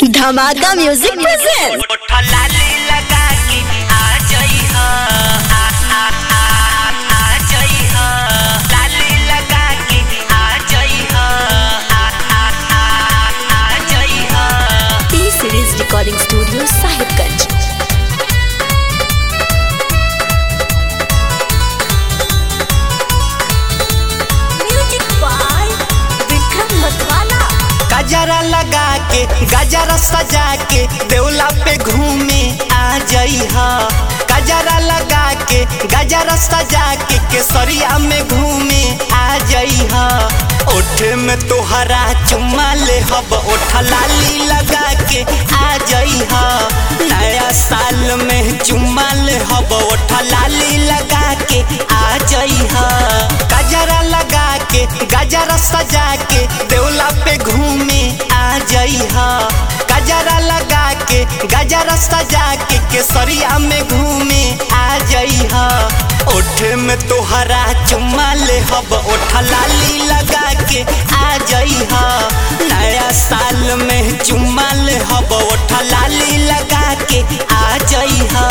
धमाका music present लाली लगा के आ जाई हो आ आ आ आ जाई हो लाली लगा के आ जाई हो आ आ आ आ जाई हो T series recording studio Sahibganj music by Vikram Matwala गजरा लगा के गजरा सजा के देवला पे घूमे आ जाई हा गजरा लगा के गजरा सजा के केसरिया में घूमे आ जाई हा ओठ में तोहरा चुम्मा ले हब ओठ लाली लगा के आ जाई हा नया साल में चुम्मा ले हब ओठ लाली लगा के आ जाई हा गजरा लगा के गजरा सजा के देवला पे घूमे आ जाई हा गजरा लगा के गजरा सजा के केसरिया में घूमे आ जाई हा ओठ में तोहरा चुम्मा ले हब ओठ लाली लगा के आ जाई हा नया साल में चुम्मा ले हब ओठ लाली लगा के आ जाई हा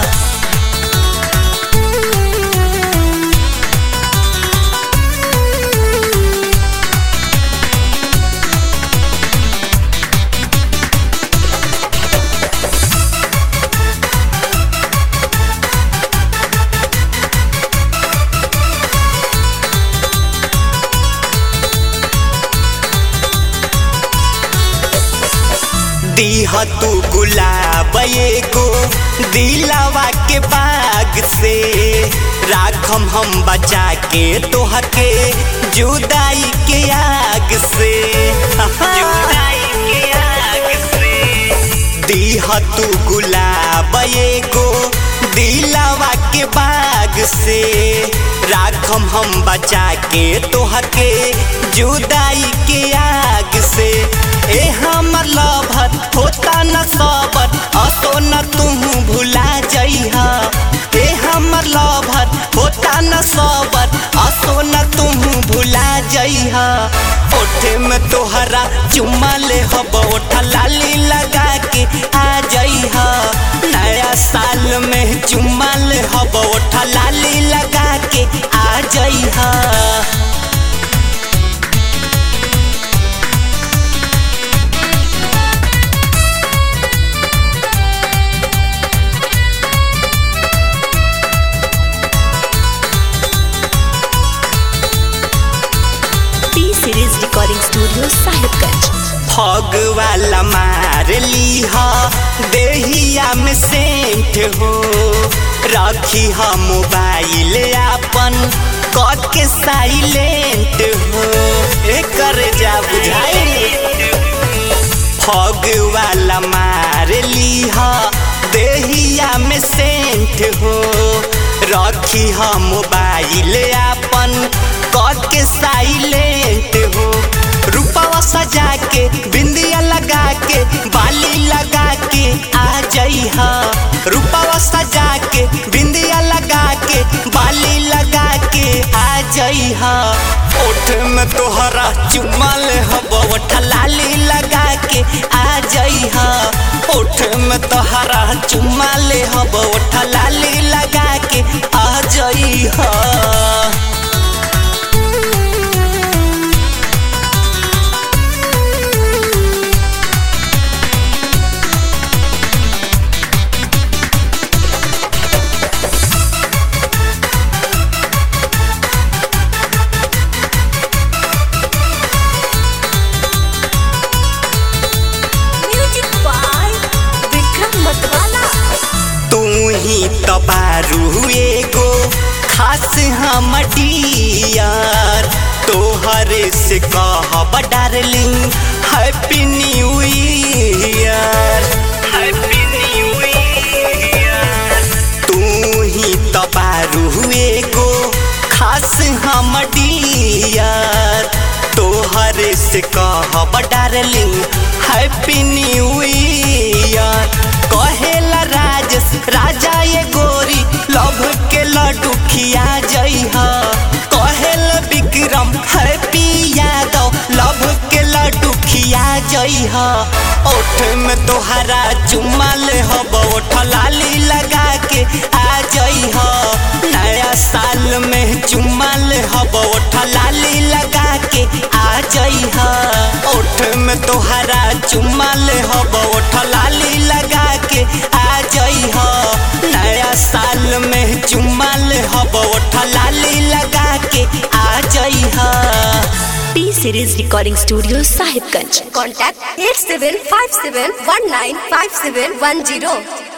दीह तू गुलाब एगो दिलावा के बाग से राखम हम बचा के तोहके जुदाई के आग से जुदाई के आग से दीह तू गुलाब एगो दिलावा के बाग से राखम हम बचा के तोहके जुदाई के आग से ए हमर लभर होता न सबर असो न तू भुला जइहा ए हमर लभर होता न सबर असो न तू भुला जइहा ओठे में तोहरा चुम्मा ले हब ओठ लाली लगा के आ जइहा नया साल में चुम्मा ले हब ओठ लाली लगा के आ जइहा T series recording studio Sahibganj फग वाला मार लीहा देहिया में सेंट हो रखी हा मोबाइल अपन कट के साइलेंट हो एकर जा बुझाई फग वाला मार लीहा देहिया में सेंट हो रखी हा मोबाइल अपन कट के साइलेंट हो रूपवा सजा के बिंदिया लगा के बाली लगा के आ जाई हा रूपवा सजा के बिंदिया लगा के बाली लगा के आ जाई हा ओठ में तोहरा चुम्मा ले हब ओठ लाली लगा के आ जाई हा ओठ में तोहरा चुम्मा ले हब ओठ लाली लगा के आ जाई हा म्यूजिक बाय विक्रम मतवाला तू ही तो बारू एगो खास हम डियर तोहरे से कहब darling happy new year happy new year तू ही तो बारू एगो खास हम डियर तोहरे से कहब डार्लिंग हैप्पी न्यू ईयर कहेला राजेश राजा ये गोरी लभ के लड्डू खिया जइहा कहेला विक्रम हैप्पी यादव लभ के लड्डू खिया जइह ओठ में तोहरा चुमाल हब ओठ लाली लगा के आ जइह नया साल में चुमाल हब ओठ लाली लगा के आ जइह ओठ में तोहरा चुमाल हब ओठ लाली लगा के आ जइह नया साल में चुमाल हब ओठ लाली लगा के आ जइह P Series Recording Studio, Sahibganj. Contact 8757195710.